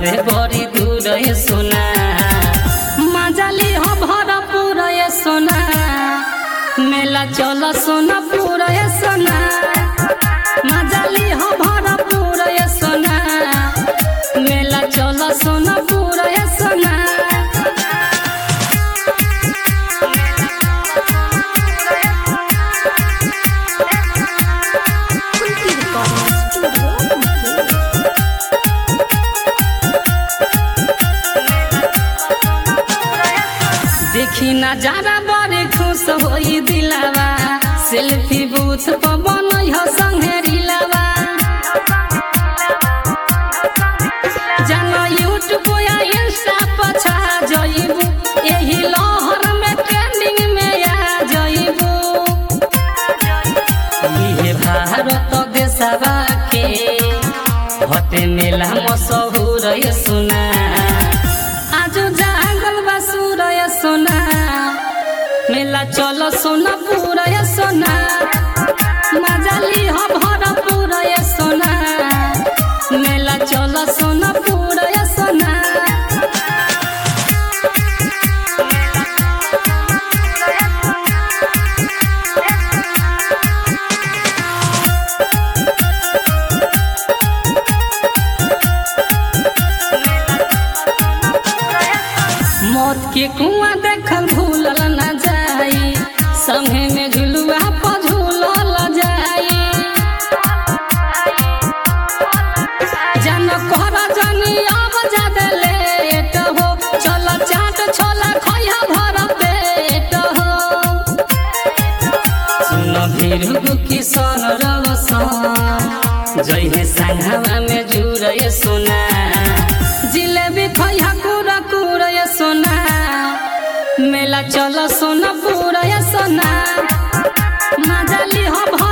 बावे बड़ी दूर ये सोना मजाली हो भरपूर ये सोना मेला चल सोना पूरा ये सोना मजाली हो भरपूर ये सोना मेला चल सोना पूरा ये सोना Kunti Recording Studio. देखी नजारा बड़े खुश होई दिलावा सेल्फी बूथ पर बनई हो संघेरी लावा जानो यूट्यूब या इंस्टा पर छा जइबू एही लहर में ट्रेंडिंग में आ जइबू इहे भारत देशवा के हटे मेला मशहूर ये सुना आज जागल बा सूरय सोना मेला चल सोना पूरा ये सोना मजाली हो भर पूरा ये सोना मेला चल सोना पूरा ये सोना मौत के कुआं देखल भूलल न जाई संगे में झुलुआ पर झूलल जाई जन कर जनी अब जादे लेट हो चल चाट छोला खैया भर पेट हो सुन भीरू किशन रवसन जय हे संघवा में जुरय सोना जिलेबी खैया कुरा कुरा सोना मेला चल सोना पूरा सोना मजाली हो